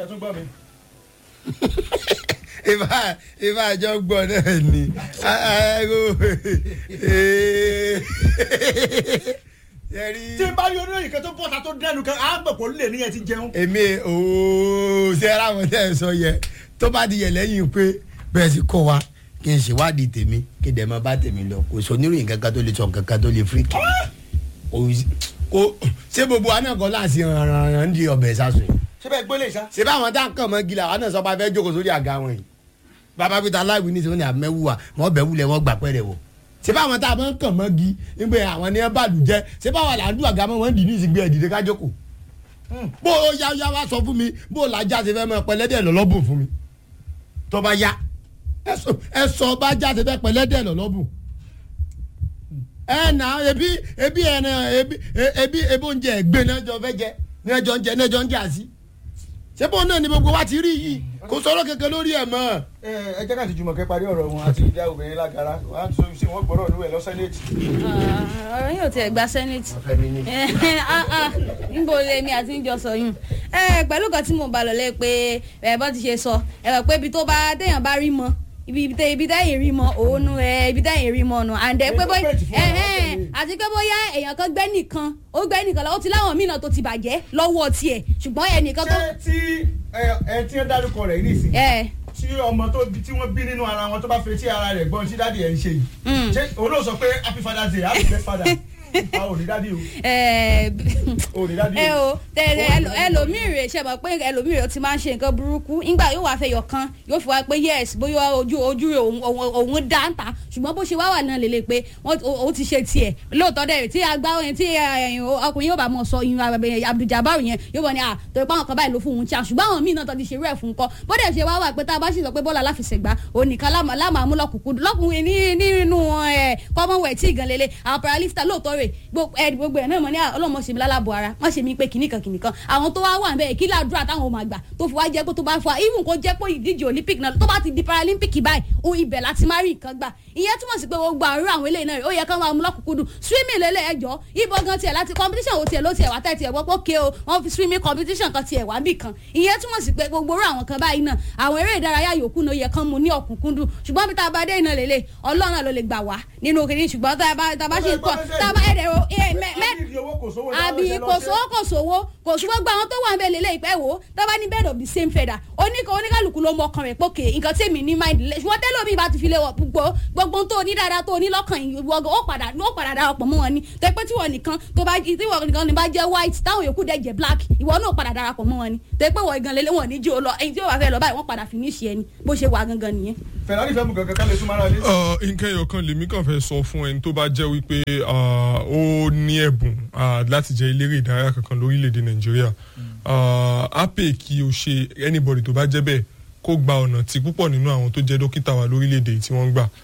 ṣe tún gbọ́ mi. ìbá ìbá àjọ gbọ́ náà ni tí n bá rí oníròyìn kan tó bọ́ta tó dẹnu kan á gbọ̀ pọ̀ lè níyẹn ti jẹun. èmi ooo ṣe ara wọn tẹ́ ẹ sọ yẹ tó bá di yẹ lẹ́yìn pé bẹ́ẹ̀ sì kọ́ wa kí n ṣèwádìí tèmi kí dẹ̀ máa bá tèmi lọ kò sọ oníròyìn kankan tó lè sọ kankan tó lè fíríkì kò ṣé gbogbo wa náà kọ́ láti ràn di ọbẹ̀ sásùn yìí ṣé bẹ́ẹ̀ gbélé ṣá. ṣé báwọn tá à ń kàn mọ́ gila àwọn náà sọ pé a fẹ́ jókòó sórí àga wọn yìí bàbá pété aláìwí ní sọ ní àmẹ́wùwà wọ́n bẹ̀ wulẹ̀ wọ́n gbà pẹ́rẹ́ wọ̀ ṣé báwọn tá a máa ń kàn mọ́ gi nígbà àwọn ní ẹ bá lù jẹ́ ṣé báwọn là ń dùn àga mọ́ wọn dì ní ìsìgbé ẹ̀dìdẹ́ ká jókòó bó o yá yá wá sọ fún mi bó o làjà ṣe fẹ́ mọ pẹlẹ́dẹ̀ lọ́lọ́bùn fún mi tó bá yá ẹ sọ bá já ṣe fẹ́ pẹlẹ́dẹ̀ lọ́lọ́bùn ẹ nà ebi ebi ẹ nà ebi ebi ebi oúnjẹ ẹgbẹ́ náà jọ fẹ́ jẹ náà jọ ń jẹ náà jọ ń jẹ àsí ṣé bóun náà ni gbogbo wa ti rí yìí kò sọ̀rọ̀ kankan lórí ẹ̀ mọ́. ẹ ẹ jẹ́ ká ti jùmọ̀ kẹ́ parí ọ̀rọ̀ wọn àti ìjà obìnrin lágara wọn á sọ sí wọn gbọ́dọ̀ níwẹ̀ lọ sẹ́nẹ̀tì. ọ̀rọ̀ yóò tiẹ̀ gba sẹ́nẹ̀tì níbo lèmi àti ń jọ sọ yùn pẹ̀lú kan tí mo bá lọ lé pé ẹ bọ́ ti ṣe sọ ẹ rò pé ibi tó bá téèyàn bá rí mọ́ ibi tẹ ibi tẹyìn rí mọ òun nu ẹ ibi tẹyìn rí mọ nù àǹdẹ pé bóyá ẹhẹn àti pé bóyá èèyàn kan gbẹ́ nìkan ó gbẹ́ nìkan lọ́wọ́ ti láwọn míì náà tó ti bàjẹ́ lọ́wọ́ tiẹ̀ ṣùgbọ́n ẹnìkan tó. ṣé tí ẹ tí ń dárúkọ rẹ̀ yìí nìsín tí ọmọ tó tí wọ́n bí nínú ara wọn tó bá fetí ara rẹ̀ gbọ́n tí dáàdi ẹ̀ ń ṣe yìí ṣé olóò sọ pé happy father's day happy best father a ò ní dádì o. ò ní dádì o. ẹ o tẹ̀lé ẹlòmíì rè ṣe mọ̀ pé ẹlòmíì rè ti máa ń ṣe nǹkan burúkú nígbà yóò wá fẹ́ yọ kan yóò fi wá pé yes bóyá ojú ojú rẹ̀ òun dá ń ta ṣùgbọ́n bó ṣe wá wà náà lélẹ̀ pé ó ti ṣe tiẹ̀ lóòótọ́ dẹ̀ tí agbáwọn tí ọkùnrin yóò bá mọ̀ sọ ìyún Abdul-Jabbar yẹn yóò wọ ni à torí pé àwọn kan báyìí ló fún òun tí a ṣùgbọ́n àwọn míì náà tó ti ṣerú ẹ̀ fún kọ́ bó dẹ̀ ṣe wá wà pé tá a bá sì sọ pé bọ́ọ̀lù aláfẹsẹ̀gbá òun nìkan lámàmú lọ́kùnkún lọ́kùnrin nínú commonwealth tí ìgàn lélẹ̀ àwọn paralifta lóòótọ́ rẹ̀ gbogbo ẹ̀ náà mọ̀ ní ọlọ́mọ ṣe mi lálàbọ̀ ara wọ́n ṣe mi pé kìnnìkan kìnnìkan àwọn tó wá wà ń bẹ́ẹ̀ kí ládùúrà táwọn ọmọ àgbà tó fi wá jẹ́ pé tó bá fọ even kó jẹ́ pé ìdíje olympic náà tó bá ti di paralympic báyìí ó ibẹ̀ láti má rí nǹkan gbà ìyẹn túmọ̀ sí pé gbogbo àrùn àwọn eléyìí náà ó yẹ kán máa mú lọ́kùnkúndùn swimming lélẹ̀ ẹjọ́ ibo gan tiẹ̀ láti competition wo tiẹ̀ ló tiẹ̀ wá tẹ̀ tiẹ̀ gbọ́ pé ké o wọ́n fi swimming competition kan tiẹ̀ wá bì kan ìyẹn túmọ̀ sí pé gbogbo orú àwọn kan báyìí náà àwọn eré ìdárayá yòókù náà yẹ kán mu ní ọ̀kúnkúndùn ṣùgbọ́n bí tá a bá dé iná lélẹ̀ ọlọ́run náà ló lè gbà wá nínú kìnìún ṣùgbọ́n tá a bá ṣe ń kọ́ tá a bá ẹ̀rẹ̀ àbí kò sówó kò sówó kò sówó gba àwọn tó wà nbẹ lélẹ ìpẹ wo tábà ní bed of the same feather oníkà oníkàlùkù ló mọ ọkàn rẹ pókè nǹkan tí èmi ní mind lẹ ṣùgbọ́n tẹ́lẹ̀ omi bá ti fi lé wọ gbogbo gbogbo tó ní dáadáa tó ní lọ́kàn yìí wọ́n ó padà ó padà darapọ̀ mọ́ wọn ni tó pé tí wọ́n nìkan tó bá tí wọ́n nìkan ní bá jẹ́ white táwọn yòókù dẹ̀ jẹ́ black ìwọ náà padà darapọ̀ mọ́ wọn ni tó pé wọ́n gan lélẹ̀ wọ́n ní jí o lọ ẹni tí ó wà fẹ́ lọ báyìí wọ́n padà finish ẹni bó ṣe wà gangan nìyẹn. Ferrari fẹ́ mú gangan ká lè súnmọ́ ara lé. nǹkan ẹyọ kan lèmi kàn fẹ́ sọ fún ẹni tó bá jẹ́ wípé ó ní ẹ̀bùn láti jẹ́ eléré ìdárayá kankan lórílẹ̀‐èdè nàìjíríà ape kí o ṣe anybody tó bá jẹ́ bẹ́ẹ̀ kó gba ọ̀nà tí púpọ̀ nínú àwọn tó jẹ́ dókítà wa lórílẹ̀‐èdè tí wọ́n ń gbà.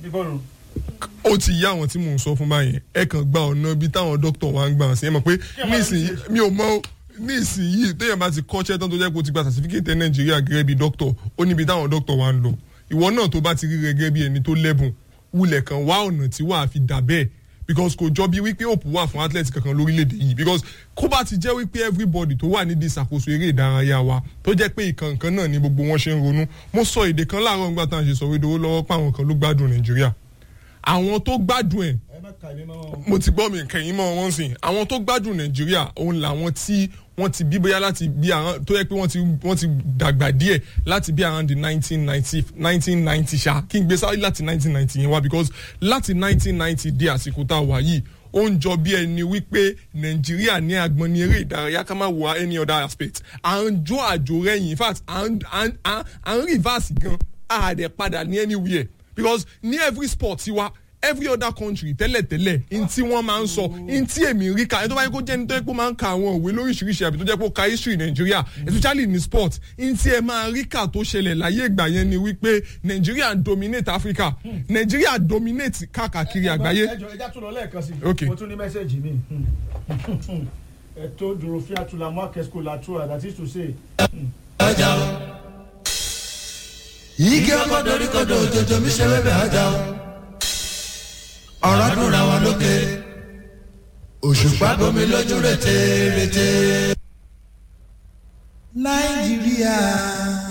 ó ti yá àwọn tí mò ń sọ fún báyẹn ẹ kàn gba ọ̀nà bí táwọn dókítà wa ń gbà sí ẹ mọ̀ pé nísìnyí mi ò mọ nísìnyí téèyàn bá ti kọ́ṣẹ́ tán tó jẹ́ pé o ti gba certificate nàìjíríà gẹ́gẹ́ bí dókítà ó níbi táwọn dókítà wa ń lọ ìwọ náà tó bá ti rí gẹ́gẹ́ bí ẹni tó lẹ́bùn wulẹ̀ kan wá ọ̀nà tí wàá fi dà bẹ́ẹ̀ because kò jọ bí wípé òpó wà fún athlete kankan lórílẹ̀‐èdè yìí because kó bá ti jẹ́ wípé everybody tó wà nídìí ìṣàkóso eré ìdárayá wa tó jẹ́ pé ìkànkan náà ni gbogbo wọn ṣe ń ronú mo sọ èdè kan láàárọ̀ nígbà tá à ń ṣe sọ̀rọ̀ ìdòwò lọ́wọ́ pé àwọn kan ló gbádùn nàìjíríà àwọn tó gbádùn ẹ̀ mo ti gbọ́ mi kẹ̀yìn mọ́ wọn sìn àwọn tó gbádùn nàìjíríà òun làwọn tí wọ́n ti bí bóyá láti bí àwọn tó yẹ pé wọ́n ti wọ́n ti dàgbà díẹ̀ láti bí around the nineteen ninety nineteen ninety ṣá kí n gbé sáré láti nineteen ninety yẹn wá because láti nineteen ninety dé àsìkò tá a wà yìí ó ń jọ bí ẹni wípé nàìjíríà ní agbọn ní eré ìdárayá ká má wo any other aspect à ń jó àjò rẹ̀yìn in fact à ń reverse gan àdẹ̀ padà ní anywhere because ní every sport tiwa every other country tẹ́lẹ̀tẹ́lẹ̀ n tí wọ́n máa ń sọ n tí èmi rí ka ẹni tó bá yẹ kó jẹ́ ní tó yẹ kó máa ń ka àwọn òwe lóríṣiríṣi àbí tó jẹ́ kó ka history nàìjíríà especially ní sport n tí ẹ máa rí kà tó ṣẹlẹ̀ láyé ìgbà yẹn ni wípé nàìjíríà dominate africa nàìjíríà dominate káàkiri àgbáyé. ẹjọ ẹja tún lọ lẹ́ẹ̀kan sí Okay. mo tún ní mẹ́sẹ̀gì mi ètò dùrùfíà tula mọ́ akẹ́sìkò làtúrà that is to say. ọjà o igi ọkọ dorí kodò òjòjò mi ṣe wébẹ̀ ọjà o ọ̀rọ̀ dùnra wọn lókè òṣùpá bomi lójú rètè rètè. nàìjíríà.